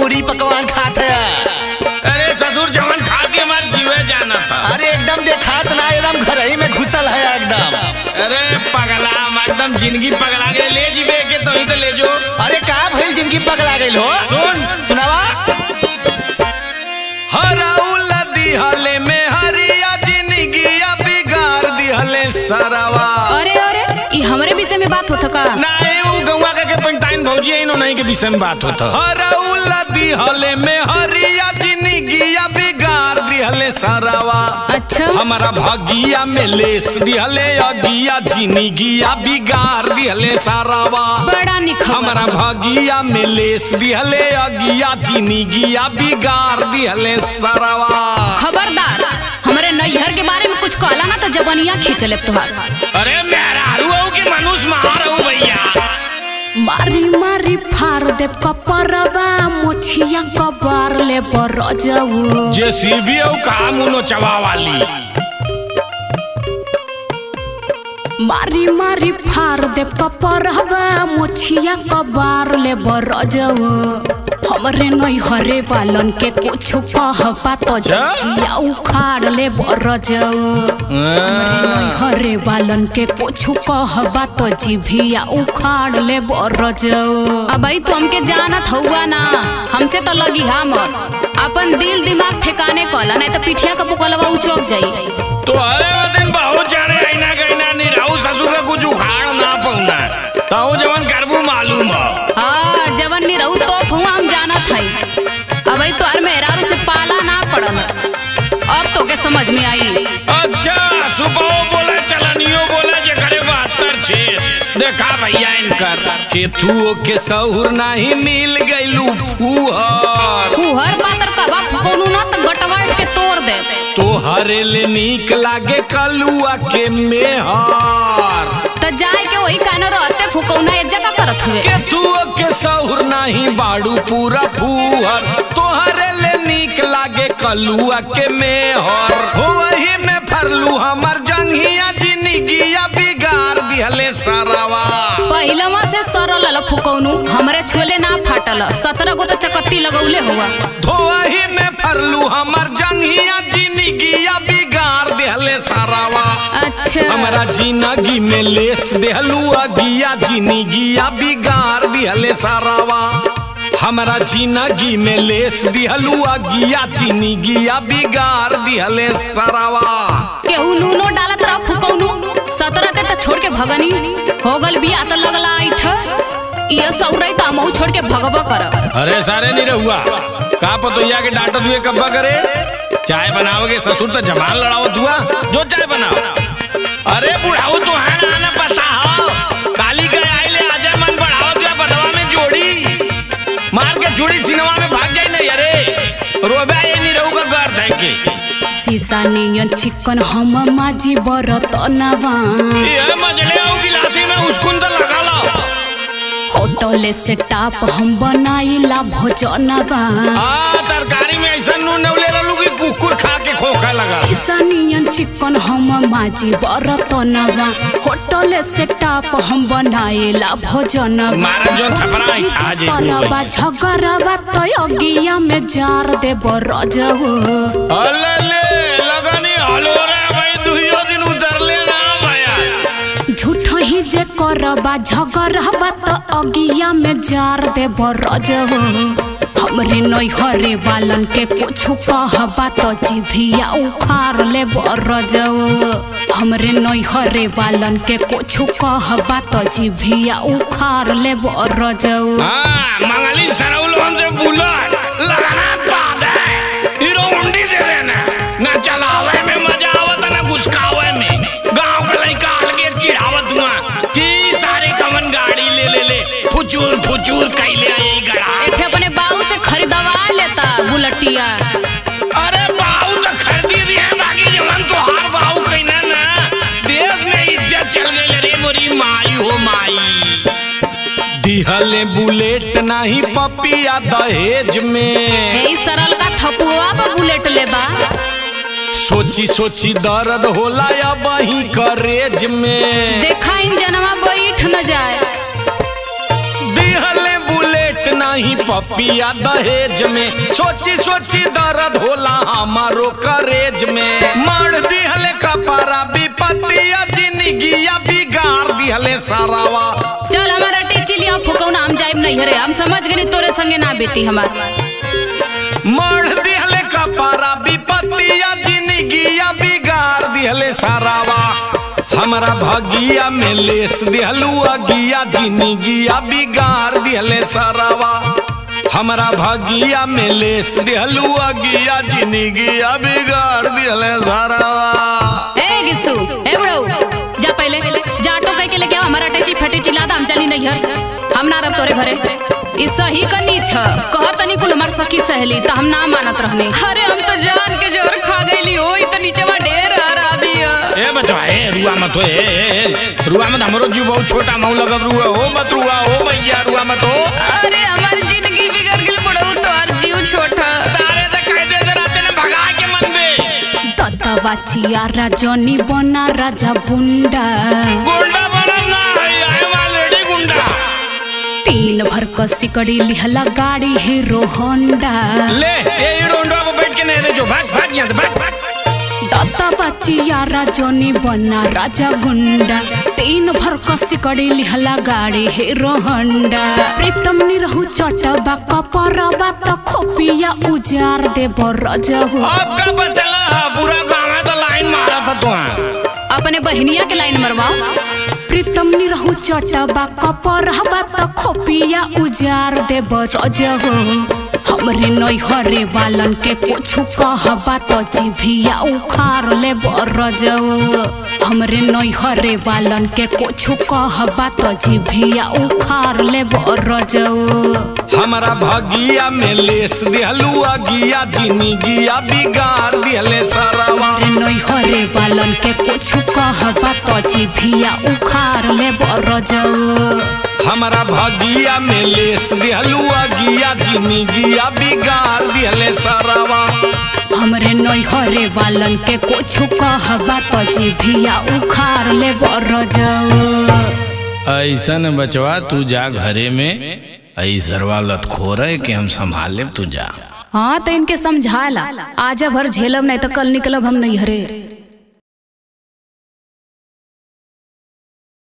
पूरी पकवान खात है अरे ससुर जवन खा के हमारे जीवे जाना था अरे एकदम देखात ना एकदम घर ही में घुसल है एकदम अरे पगला हम एकदम जिंदगी पगला के ले जीवे के तो ही तो ले जो अरे का भइल जिनकी पगला गइल हो सुन सुनावा हराउल दिहले में हरिया जिंदगी बिगाड़ दिहले सरवा अरे अरे ई हमरे विषय में बात होता का नहीं वो गौवा का के पंटाइन भौजी है इन्हों नहीं के विषय में बात होता हराउल दिहले में हरिया जिंदगी बिगाड़ दिहले सरवा अच्छा हमारा भागिया में लेस दिहले अगिया जिंदगिया बिगाड़ दिहले सारावा बड़ा निखर हमारा भागिया में लेस दिहले अगिया जिंदगिया बिगाड़ दिहले सारावा खबरदार हमरे नैहर के बारे में कुछ कहला ना तो जबनिया खींच ले तुहार अरे मेहरारू हूँ कि मनुष्य मार हूँ भैया मारी मारी फार दे कपरवा मोछिया कबार ले बरजऊ जे सीबी हूँ काम उनो चवा वाली मारी मारी फार दे कपरवा मोछिया कबार ले बरजऊ हमरे नैहरे वालन के कुछ कहबा तो जिया उखाड़ ले बरजऊ हरे बालन के कुछ कहबा तो जिभिया उखाड़ ले बरजऊ अब तू हमके जानत हुआ ना हमसे तो लगी हमर अपन दिल दिमाग ठिकाने कला नहीं तो पिठिया का पुकलवा उचोक जाई तो अरे वो दिन बहुत जाने आईना गईना नहीं रहू ससुर का कुछ उखाड़ ना पाऊना ताऊ जवन करबू मालूम हो हाँ जवन नहीं रहू तो हुआ हम जानत हई अब तो मेहरारू से पाला ना पड़ल अब तो के समझ में आई अच्छा सुबह बोले चलनियो बोले जे करे बहत्तर छेद देखा भैया इनकर केथुओ के सहुर नहीं मिल गईलू फूहर फुहर पातर कबा फुकोनू ना तो गटवाट के तोड़ दे तोहरे ले नीक लागे कलुआ के मेहर तो जाए के वही कानो रहते फुकौना एक जगह करत हुए केथुओ के सहुर नहीं बाड़ू पूरा फूहर तोहरे ले नीक लागे कलुआ के मेहर हो वही में फरलू हमर जंघिया जिंदगिया बिगाड़ दिहले सारावा पहिलवा से सरल ल फुकौनू हमरे छोले ना फाटल सत्रह गो तो चकत्ती लगौले हुआ धोही में फरलू हमर जंघिया जिंदगिया बिगाड़ दिहले सारावा अच्छा हमारा जिंदगी में लेस देहलू अगिया जिंदगिया बिगाड़ दिहले सारावा हमारा जिंदगी में लेस दिहलू अगिया जिंदगिया बिगाड़ दिहले सारावा केहू नूनो डालत रह फुकौनू सत्रह के तो छोड़ के भगनी हो गल बिया तो लगला ऐठ ये सौरई तो हमहू छोड़ के भगबा कर अरे सारे नहीं रहुआ का पतोया के डांटत हुए कब्बा करे चाय बनाओगे ससुर तो जमान लड़ाओ दुआ जो चाय बनाओ अरे बुढ़ाऊ तो है ना ना पता हो काली के आइले आजा मन बढ़ाओ दुआ बदवा में जोड़ी मार के जोड़ी सिनेमा में भाग जाई नहीं अरे रोबा ये नहीं रहूगा घर थे के शीशा नियन चिकन हम माजी बरतनवा ये मजले हो गिलासी में उसकुन तो लगा लो होटल से टाप हम बनाइला भोजनवा आ तरकारी में ऐसा नून नवले ललू की कुकुर खा के खोखा लगा शीशा नियन चिकन हम माजी बरतनवा होटल से टाप हम बनाइला भोजनवा मारा जो थपरा है खा जे करबा झगड़बा तो अगिया में जार दे बरजहू अल्ले लगनी हलो रे भाई दुहियो दिन उतरले ना भैया झूठ ही जे करबा झगड़बा तो अगिया में जार दे बरजहू हमरे नैहरे वालन के कुछ कहबा तो जिभिया उखाड़ ले बरजहू हमरे नैहरे वालन के कुछ कहबा तो जिभिया उखाड़ ले बरजहू हाँ मंगली सरौल हमसे बुलट लगाना पाद है हीरो उंडी दे देना ना चलावे में मजा आवत ना घुसकावे में गांव का लड़का अलगे चिढ़ावत हुआ कि सारे कमन गाड़ी ले ले ले फुचूर फुचूर कैले आई गड़ा एठे अपने बाऊ से खरीदवा लेता बुलटिया अरे बाहू तो खरीदी दिए बाकी जमन तो हार बाहू कहना ना देश में इज्जत चल गई रे मोरी माई हो माई दिहले बुलेट नहीं पपिया दहेज में हे ई सरल का थपुआ पर बुलेट लेबा सोची सोची दर्द होला या बही करेज में देखा इन जनवा बैठ न जाए दिहले बुलेट नहीं नहीं पपिया दहेज में सोची सोची दर्द होला हमारो करेज में मर दिहले कपारा विपत्तिया जिंदगिया बिगाड़ दिहले सारावा चल हमारा टीची लिया फुकौना हम जाइब नहीं हरे हम समझ गनी तोरे संगे ना बेटी हमार मर दिहले कपारा विपत्तिया जिंदगिया बिगाड़ दिहले सारावा हमरा भगिया में लेस दिहलू अगिया जिंदगिया बिगाड़ दिहले सारावा हमरा भगिया में लेस दिहलू अगिया जिंदगिया बिगाड़ दिहले सारावा ए गिस्सू ए बुढ़ऊ जा पहले जा ऑटो कह के लेके आओ हमारा टेची फटी चिल्ला हम चली नहीं हर हम ना रब तोरे घरे ई सही कनी छ कह तनी कुल हमार सखी सहेली त हम ना मानत रहने अरे हम तो जान के जोर खा गईली हो ई त नीचे ढेर हरा बिया ए बचवा ए रुआ मत हो ए, ए ए, रुआ मत हमरो जीव बहुत छोटा मऊ लगब रुआ हो मत रुआ हो भैया रुआ मत हो अरे हमार जिंदगी बिगड़ गेल बुढ़ऊ तोहार जीव छोटा तारे तो कह दे जे राते ने भगा के मन में दत्तवा चिया राजनी बना राजा गुंडा गुंडा बनल ना है आई एम ऑलरेडी गुंडा तीन भर क सिकड़ी लिहला गाड़ी हीरो होंडा ले ये रोंडो पे बैठ के नहीं दे जो भाग भाग यहाँ से भाग भाग दाता बचिया राजनी बना राजा गुंडा तीन भर क सिकड़ी लिहला गाड़ी हीरो होंडा प्रीतम निरहु चटबा कपरबा त खोपिया उजार दे बरजहु अब का बचला पूरा गांव है तो लाइन मारा था तू अपने बहनिया के लाइन मरवाओ प्रीतम निरहु चटबा कपरबा त खोपिया उजार दे बरजहु हमरे नैहरे वालन के कुछ कहबा त जिभिया उखाड़ ले बरजहु हमरे नैहरे वालन के कुछ कहबा त जिभिया उखाड़ ले बरजहु हमारा भगिया में लेस दिहलू अगिया जिंदगिया बिगाड़ दिहले सारावा रे नैहरे वालन के कुछ कहबा त जिभिया उखाड़ ले बरजहु हमारा भगिया में लेस दिहलू अगिया जिंदगिया बिगाड़ दिहले सारावा हमरे नैहरे वालन के कुछ कहबा त जिभिया उखाड़ ले बरजहु ऐसा न बचवा तू जा घरे में ऐसरवा लतखोर है कि हम संभाल लेब तू जा हाँ तो इनके समझाला आजा भर झेलब नहीं तो कल निकलब हम नहीं हरे